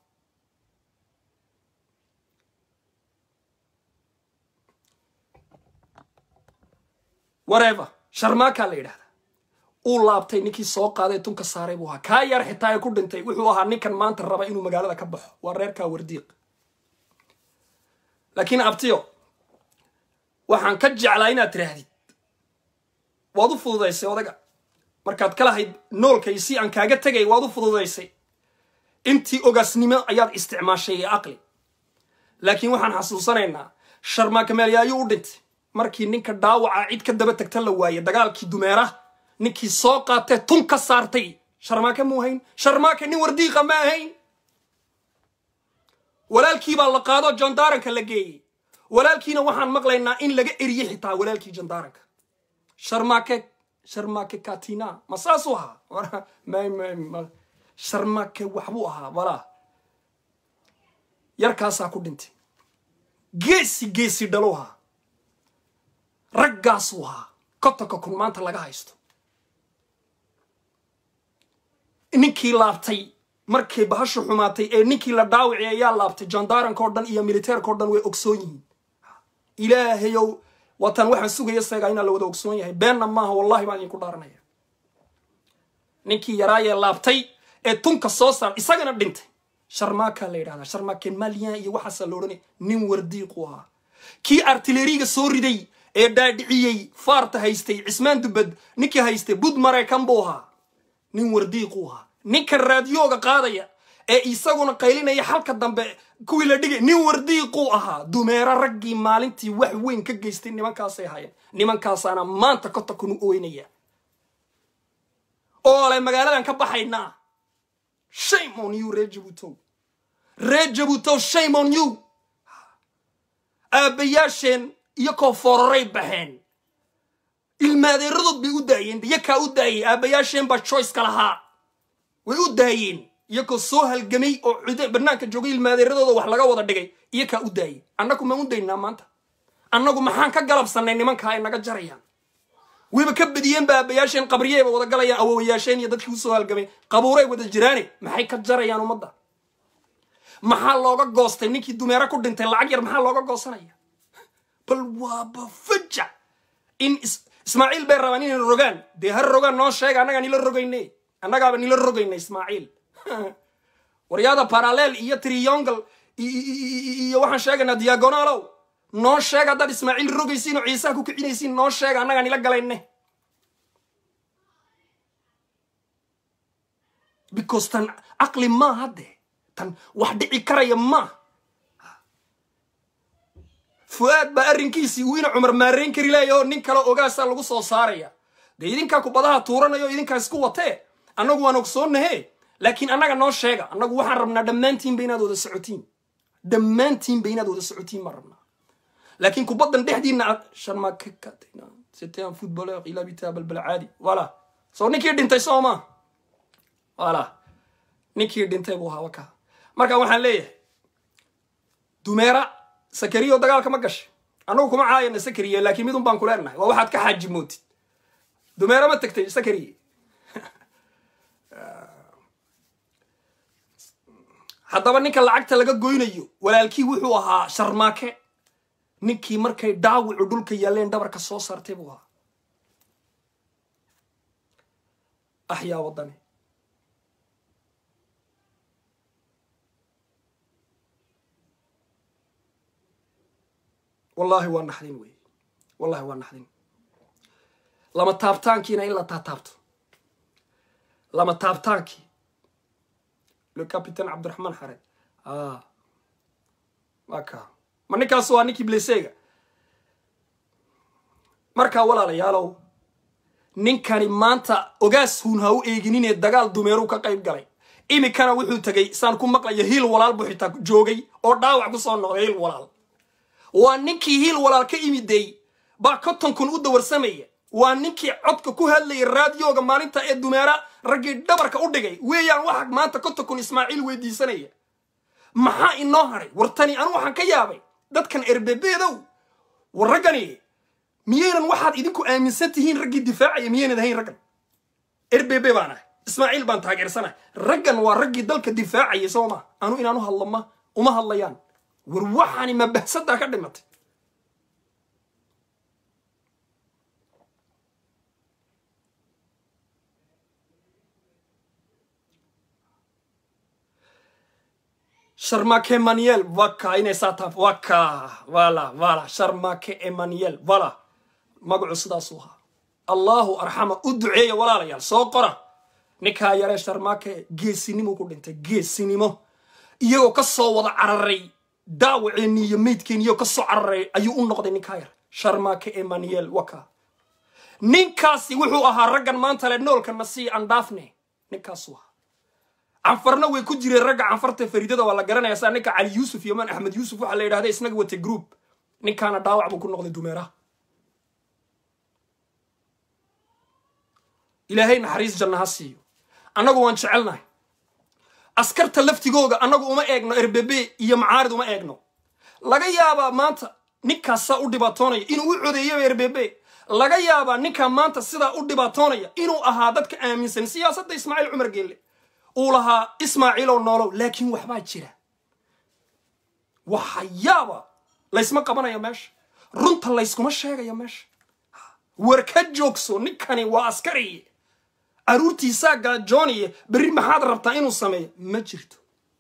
wareeva sharmaakaa la yidhahdaa uu laabtay ninkii soo qaaday tunka saaray buu ahaa kaa yar xitaa ee ku dhintay wuxuu ahaa ninkan maanta raba inuu magaalada ka baxo waa reerkaa wardiiq laakiin abtiyo waxaan ka jeclaa inaad tiraahdid waad u fududaysay odaga markaad ka lahayd noolkay si aan kaaga tegay waad u fududaysay intii ogaasnimo ayaad isticmaashay ee aqli laakiin waxaan xasuusanaynaa sharmaaka meelyaayuu u dhintay markii ninka dhaawaca cid ka daba tagta la waaye dagaalkii dumeera ninkii soo qaatee tun ka saartay sharmaake muu hayn sharmaake nin wardiiqa ma ahayn walaalkii baa la qaado jandaaranka la geeyey walaalkiina waxaan maqlaynaa in laga eriye xitaa walaalkii jandaaranka sharmaake sharmaake katina ma saasuu ahaa sharmaake waxbuu ahaa walaa yarkaasaa ku dhintay geesi geesi dhalu ahaa raggaasuu ahaa kotonka kun maanta laga haysto ninkii laabtay markay bahashu xumaatay ee ninkii la dhaawici ayaa laabtay jandaranka oo dhan iyo militeerka o dhan way ogsoon yihiin ilaahayow waatan waxaan sugaya seegaa inaa la wada ogsoon yahay beenna maaha wallahi baan idinku dhaaranaya ninkii yaraayee laabtay ee tunka soo saar isagana dhintay sharmaakaa la yidhahdaa sharmaaken malian iyo waxaasaa la odhanaya nin wardiiqu ahaa kii artileriga soo riday ee dhaadhiciyey faarta haystay cismaan dubad ninkii haystay bud maraykan buu ahaa nin wardiiqu ahaa ninka raadiyooga qaadaya ee isaguna qaylinaya xalka dambe kuwii la dhigay nin wardiiquu ahaa dumeero raggii maalintii wax weyn ka geystay nimankaasay ahaayeen nimankaasaana maanta kotakunu oynaya oole magaaladan ka baxaynaa shame on you reer jabuutow reer jabuutow shame on you aabbayaasheen iyo koo fororay baxeen ilmaadeeradood bay u daayeen iyakaa u daayay aabbayaasheen baa choiceka lahaa way u daayeen iyakoo soo halgamay oo cid banaanka joogay ilmaadeeradooda wax laga wada dhigay iyakaa u daayay annagu maan u daynaa maanta annagu maxaan ka galabsannay nimankaa ay naga jarayaan wayba ka badiyeen ba aabayaasheen qabriyeyba wada galayaan awowayaasheen iyo dadkii usoo halgamay qabuuray wada jiraane maxay ka jarayaan ummadda maxaa looga goostay ninkii dumeero ku dhintay lacag yar maxaa looga goosanaya bal waaba fajac in ismaaciil bay rabaan inay rogaan dee har rogaan noo sheega annagaa nila rogayne annagaaba nila rogayna ismaaciil waryaada paralel iyo triyongal iyo waxaan sheegaynaa diagonalow noo sheega haddaad ismaaciil rogaysiin oo ciisaha ku kicinaysiin noo sheega annagaa nila galayne because tan caqli maaha dee tan wax dhici karaya maaha fu-aad baa arrinkiisii uu ina cumar maarayn kari laaya oo nin kale ogaasaa lagu soo saaraya dee idinkaa kubadaha tuuranayo idinkaa isku watee annagu waan ogsoonnahe laakiin annaga noo sheega annagu waxaan rabnaa dhammaantiinba inaad wada socotiin dhammaantiinba inaad wada socotiin baan rabnaa laakiin kubaddan dhexdiina aad sharmakakatayna c'était un footballeur il habitait à balbalcaadi voilà soo ninkii dhintay soo ma voilà ninkii dhintay buu ahaa wakaa marka waxaan leeyahay dumeera sakariyo dagaalka ma gashay annagu kuma caayana sakariye laakiin midun baan ku leenahay waa waxaad ka xaaji mootid dumeera ma tagtay sakariye haddaba ninka lacagta laga goynayo walaalkii wuxuu ahaa sharmaake ninkii markay dhaawicu dhulka yaalleen dhabarka soo saartay buu ahaa axyaa waddani wallaahi waa naxdin wey wallahi waa naxdin lama taabtaankiina in la taataabto lama taabtaankii le capitaine cabdiraxmaan xared waka ma ninkaas waa ninkii blesega markaa walaalayaalow ninkani maanta ogaas huun ha u eegininee dagaal dumeeruu ka qayb galay iminkana wuxuu tegay saan ku maqlayo hiil walaal buu xitaa joogay oo dhaawac ku soo noqday hiil walaal waa ninkii hiil walaal ka imidey baa konton kun u dawarsamaya waa ninkii codka ku hadlayay raadiyooga maalinta ee dumeera raggii dhabarka u dhigay weeyaan waxa maanta konton kun ismaaciil weydiisanaya maxaa inoo haray war tani anu waxaan ka yaabay dadkan erbebeedow war raggani miyaynan waxaad idinku aaminsan tihiin raggii difaacaya miyaynad ahayn raggan erbebe baan ahay ismaaciil baan taageersanahay raggan waa raggii dalka difaacaya soo ma anu inaanu hadlo ma uma hadlayaan war waxaani mabahsadaa ka dhimatay sharmake emmanuel waka inay saa taab waka wala wala sharmake emmanuel wala magacu sidaasuu ahaa allahu arxama u duceeya walaalayaal soo qora ninkaa yaree sharmake geesinimo ku dhintay geesinimo iyagoo ka soo wada cararay daawaceenni iyo meydkeenni iyagoo ka soo cararay ayuu u noqday ninkaa yar sharmake emmanuel waka ninkaasi wuxuu ahaa raggan maanta le noolka nasii andhaafne ninkaasuu ahaa canfarna way ku jireen ragga canfarta faridada waa la garanaya saa ninka cali yuusuf iyo man axmed yuusuf waxaa la yidhahda isnaga wata group ninkaana dhaawac buu ku noqday dumeeraha ilaahay naxariis janna ha siiyo annagu waan jecelnahay askarta laftigooga annagu uma eegno erbebe iyo macaarid uma eegno laga yaabaa maanta ninkaasaa u dhibaatoonaya inuu u codeeyaba erbebe laga yaabaa ninkaa maanta sidaa u dhibaatoonaya inuu ahaa dadka aaminsan siyaasadda ismaaciil cumar geelle uu lahaa ismaaciilow noolow laakiin waxbaa jira waxayaaba laysma qabanayo meesha runta layskuma sheegayo meesha war ka joogso ninkani waa askari caruurtiisaa gaajooniye berri maxaad rabtaa inuu sameeyo ma jirto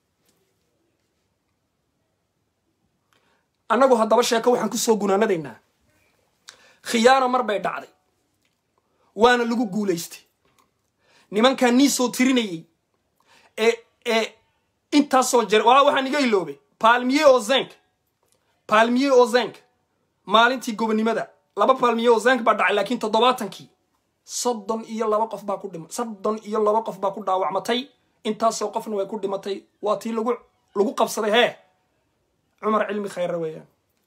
annagu haddaba sheeko waxaan kusoo gunaanadaynaa khiyaano mar bay dhacday waana lagu guulaystay nimankaa nii soo tirinayey ee ee intaasoo jere waa waxaan iga iloobay palmier o zenk palmier o zenk maalintii gobonimada laba palmier o zenk baa dhacay laakiin toddobaatankii soddon iyo laba qof baa ku dhima soddon iyo laba qof baa ku dhaawacmatay intaasoo qofna way ku dhimatay waa tii lagu lagu qabsaday hee cumar cilmi khayre weeyaan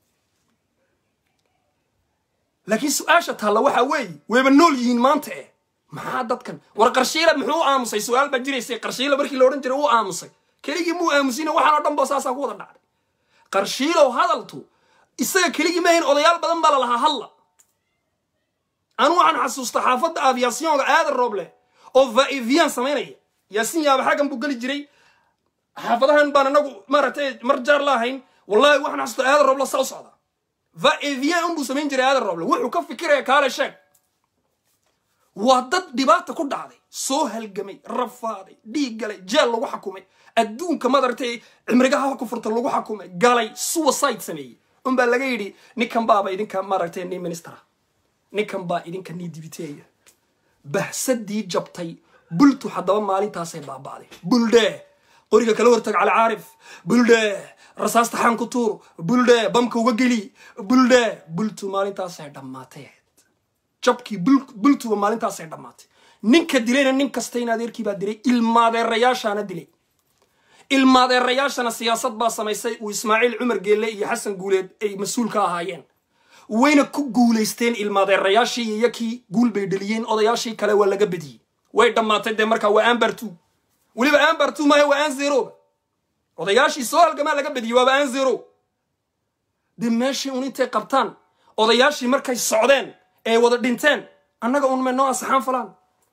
laakiin su-aasha taalla waxaa weeye wayba nool yihiin maanta eh maxaa dadkan war qarshiila muxuu u aamusay su-aal baa jiraysay qarshiila markii la odhan jiray uu aamusay keligii muu aamusina waxaan oo dhan bo saasaa ku wada dhacday qarshiilow hadaltu isaga keligii maahayn odayaal badan baa la lahaa hadla anu waxaan xasuusta xaafadda aviasyonga aadan rooble oo vaivian samaynaya yaasin yaaba xaggan buu geli jiray xaafadahan baan anagu maaragtay mar jaar la ahayn wallahi waxaan xasuusta aadan rooble saa u socda vaivian unbuu samayn jiray aadan rooble wuxuu ka fikiraya kaale sheeg waa dad dhibaata ku dhacday soo halgamay rafaaday dhiig galay jeel lagu xakumay adduunka madaragtay cimrigaha ku furta lagu xakumay galay suicide sameeyey unbaa laga yidhi ninkan baaba idinka maaragtay ni ministera ninkan baa idinka nii dibiteeya bahsadii jabtay bultu haddaba maalintaasay baaba'day buldhe qoriga kala hortag cali caarif buldhe rasaasta xaan ku tuur buldhe bamka uga geli buldhe bultu maalintaasay dhammaatay jabkii bultuba maalintaasay dhammaatay ninka dilayna nin kasta in adeerkii baa dilay ilmaadeerayaashaana dilay ilmaadeerayaashana siyaasad baa samaysay uu ismaaciil cumar geelle iyo xasan guuleed ay mas-uul ka ahaayeen wayna ku guulaysteen ilmaadeerayaashii iyo yakii guul bay dheliyeen odayaashii kale waa laga bediyey way dhammaatay dee markaa waa ambartu weliba ambartu maaha waa an zeroba odayaashii soo halgamaa laga bediyey waaba an zero dee meeshii un intay qabtaan odayaashii markay socdeen ee wada dhinteen annaga un may noo asaxaan falaan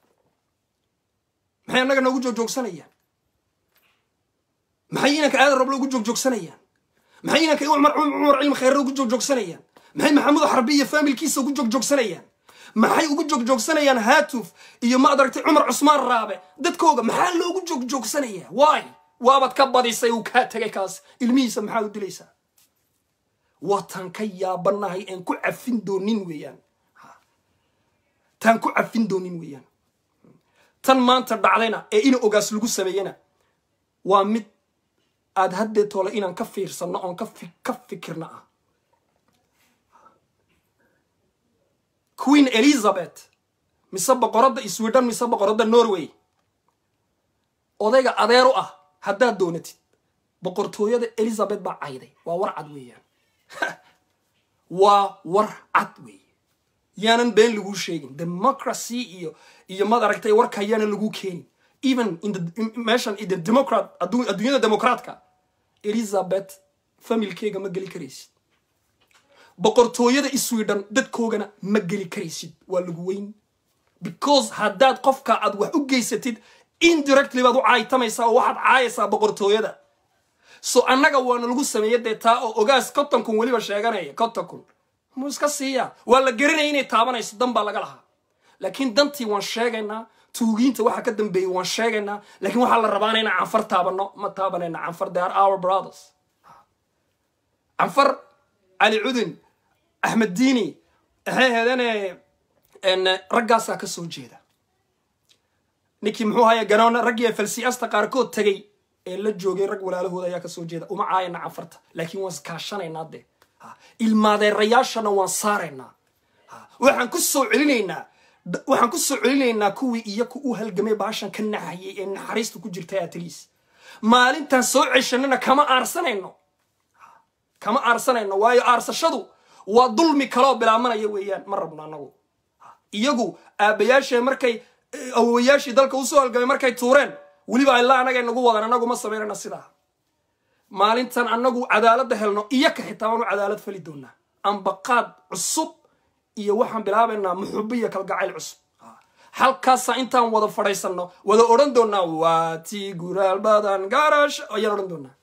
maxay annaga noogu joogjoogsanayaan maxay inanka aadan roble ugu joogjoogsanayaan maxay inanka cumar cilmi khayre ugu joogjoogsanayaan maxay maxamuud xarbi iyo faamilkiisa ugu joogjoogsanayaan maxay ugu joogjoogsanayaan haatuf iyo ma adaragtay cumar cusmaan raabe dadkooga maxaa loogu joogjoogsanayaa waay waabaad ka badisay uu kaa tegay kaas ilmihiisa maxaad u dilaysaa waataan ka yaabanahay aan ku cafin doonin weeyaan taan ku cafin doonin weeyaan tan maanta dhacdayna ee ina ogaas lagu sameeyena waa mid aad haddee toole inaan ka fiirsanno oon ka fikirna ah queen elizabeth mise boqoradda sweden mise boqoradda norway odayga adeer u ah haddaad doonatid boqortooyada elizabeth baa cayday waa war cad weeyaan waa war cad weeye yaanan been laguu sheegin democracy iyo iyo maad aragtay warka yaanan laguu keenin even meeshan the democrat adduunyada democraatka elizabeth familkeega ma geli karaysid boqortooyada sweden dadkoogana ma geli karaysid waa lagu weyn because haddaad qofka aad wax u geysatid indirectly baad u caaytamaysaa oo waxaad caayaysaa boqortooyada so annaga waana lagu sameeya dee taa oo ogaas konton kun weliba sheeganaya konton kun muu iska siiyaa waa la garanaya inay taabanayso dan baa laga lahaa laakiin dantii waan sheegaynaa tuugiinta waxa ka dambeeyey waan sheegaynaa laakiin waxaa la rabaana inaan canfar taabano ma taabanayna canfar they are our brothers canfar cali cudun axmed diini waxay aheedeen raggaasaa ka soo jeeda ninkii muxuu haya ganoona raggii falsiasta qaarkood tegay ee la joogay rag walaalahooda ayaa kasoo jeeda uma caayana canfarta laakiin waan iskaashanaynaa dee ilmaadeerayaashana waan saaraynaa waxaan ku soo celinaynaa waxaan ku soo celinaynaa kuwii iyaku u halgamay baashan ka naxayay ee naxariista ku jirtay atliis maalintaan soo ceshanana kama aarsanayno kama aarsanayno waayo aarsashadu waa dulmi kaloo bilaamanaya weeyaan ma rabno annagu iyagu aabbayaashee markay awowayaashii dalka usoo halgamay markay tuureen weliba ilaa anagay nagu wadan annagu ma samaynana sidaa maalintan annagu cadaaladda helno iyaka xitaa waanu cadaalad fali doonaa ambaqaad cusub iyo waxaan bilaabaynaa muxubo iyo kalgacayl cusub halkaasa intaan wada fadhaysano wada odhan doonaa waa tii guraal badan gaarash ayaan odhan doonaa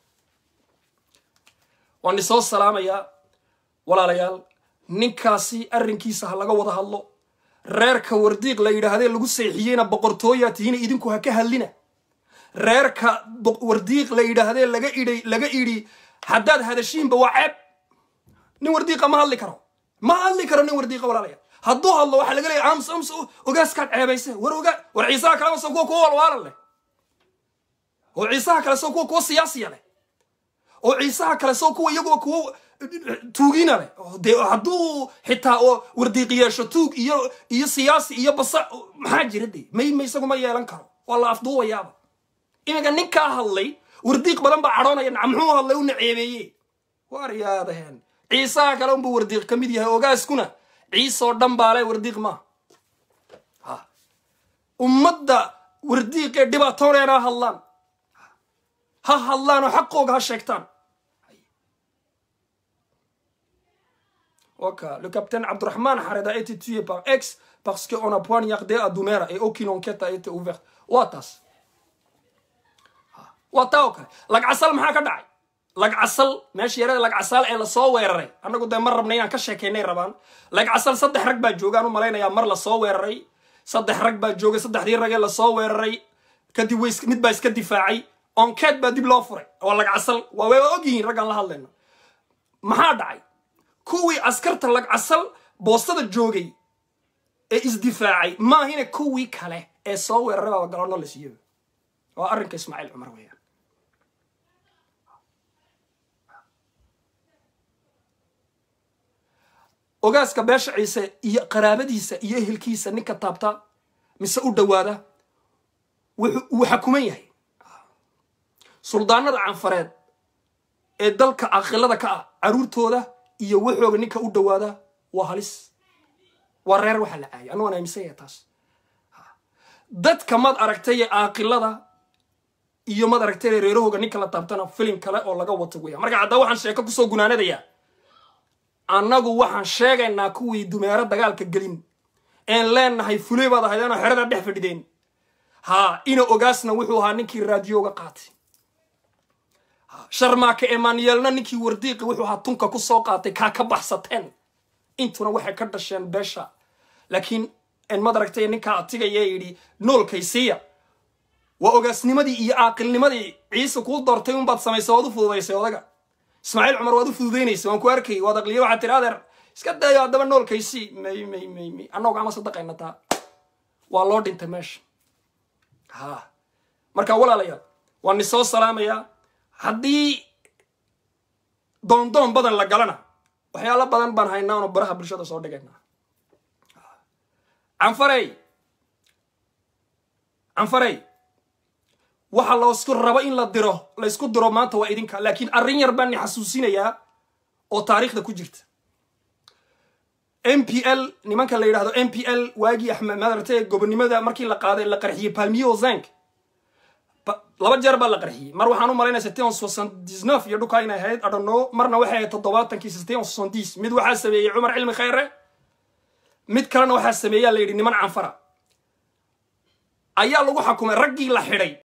waan isoo salaamayaa walaalayaal ninkaasi arrinkiisa ha laga wada hadlo reerka wardiiq la yidhaahdee lagu seexiyeyna boqortooyaa tihiina idinku ha ka hadlina reerka wardiiq la yidhaahdee laga idhay laga idhi haddaad hadashiinba waa ceeb nin wardiiqa ma hadli karo ma hadli karo nin wardiiqa walaalayaal hadduu hadlo waxaa laga leeya ams ams ogaaskaad ceebayse war ogaa war ciisaha kaleba soo kuwa kuwa walwaalan leh oo ciisaha kale soo kuwa kuwa siyaasiya leh oo ciisaha kale soo kuwa iyaguwa kuwa tuugina leh dee hadduu xitaa oo wardiiq yeesho tuug iyo iyo siyaasi iyo basa maxaa jira dee may ma isagu ma yeelan karo waa la afduubayaaba iminka ninkaa hadlay wardiiq badan baa cadhoonaya naca muxuu hadlay u naceebeeye waar yaadaheen ciisaha kale unbuu wardiiq ka mid yahay ogaaskuna ciisoo dhan baa le wardiiq maaha ummadda wardiiqee dhibaatooneena ha hadlaan ha hadlaan oo xaqooga ha sheegtaan Oka, le capitaine Abdurrahman Hared a été tué par ex parce qu'on a poignardé à Doumera et aucune enquête a été ouverte. Watas. Wata oo kale. Lagcasal maxaa ka dhacay? Lagcasal meesha yarada lagcasal ee lasoo weeraray. Annagu dee mar rabnay inaan ka sheekaynay rabaan. Lagcasal saddex rag baa joogaan u malaynayaa mar lasoo weeraray. Saddex rag baa joogay saddexdii rag ee lasoo weeraray. Kadib way mid baa iska difaacay. Enquête baa dib loo furay. Waa lagcasal. Waa way ogyihiin raggaan la hadlayno. Maxaa dhacay? kuwii askarta lagcasal boostada joogay ee isdifaacay maahina kuwii kale ee soo weeraray baaba galoono la siiyaba waa arrinka ismaaciil cumar weeyaan ogaaska beesha ciise iyo qaraabadiisa iyo ehelkiisa ninka taabta mise u dhowaada wuu xakuman yahay suldaanada canfareed ee dalka aqilada ka ah caruurtooda iyo waxooga ninka u dhowaada waa halis waa reer waxaa la caayay anu waan aaminsanya taas dadka mad aragtay ee aaqilada iyo mad aragtay reerahooga ninka la taabtana filim kale oo laga wato weya marka haddaa waxaan sheeko kusoo gunaanadayaa annagu waxaan sheegaynaa kuwii dumeero dagaalka gelin een leenahay fuley baad ahaydeenoo xerada dhex fadhideen haa ina ogaasna wuxuu ahaa ninkii raadiyoga qaatay sharmaaka emanuelna ninkii wardiiqi wuxuu ahaa tunka ku soo qaatay kaa ka baxsateen intuna waxay ka dhasheen beesha laakiin mad aragtay ninkaa atigaya yidhi noolkaysiiya waa ogaasnimadii iyo aaqilnimadii ciise kuu doortay unbaad samaysay waad u fududaysay odaga ismaaciil cumar waad u fududaynaysa waan ku arkay waad aqliya waxaad tiri adeer iska dayo haddaba noolkaysii may may may may annagu ama sadaqayna taa waa loo dhintay meesha ha marka walaalayaal waan ni soo salaamayaa haddii doondoon badan la galana waxyaalo badan baan haynaa ono baraha bulshada soo dhigaynaa canfarey canfarey waxa laysku rabo in la diro laysku diro maanta waa idinka laakiin arrin yar baan ni xasuusinayaa oo taariikhda ku jirta m p l nimanka la yidhahdo m p l waagii axmed madarate gobonimada markii la qaaday la qarxiyey palmiyo zank laba jeer baa la qarxiyey mar waxaan u malaynaya setion soixante-dix-neuf iyo dhulkaa inay ahayd adhano marna waxay ahayd toddobaatankii setion soixante-dix mid waxaa sameeyey cumar cilmi khayre mid kalena waxaa sameeyaa la yidhi niman canfara ayaa lagu xakumay raggii la xidhay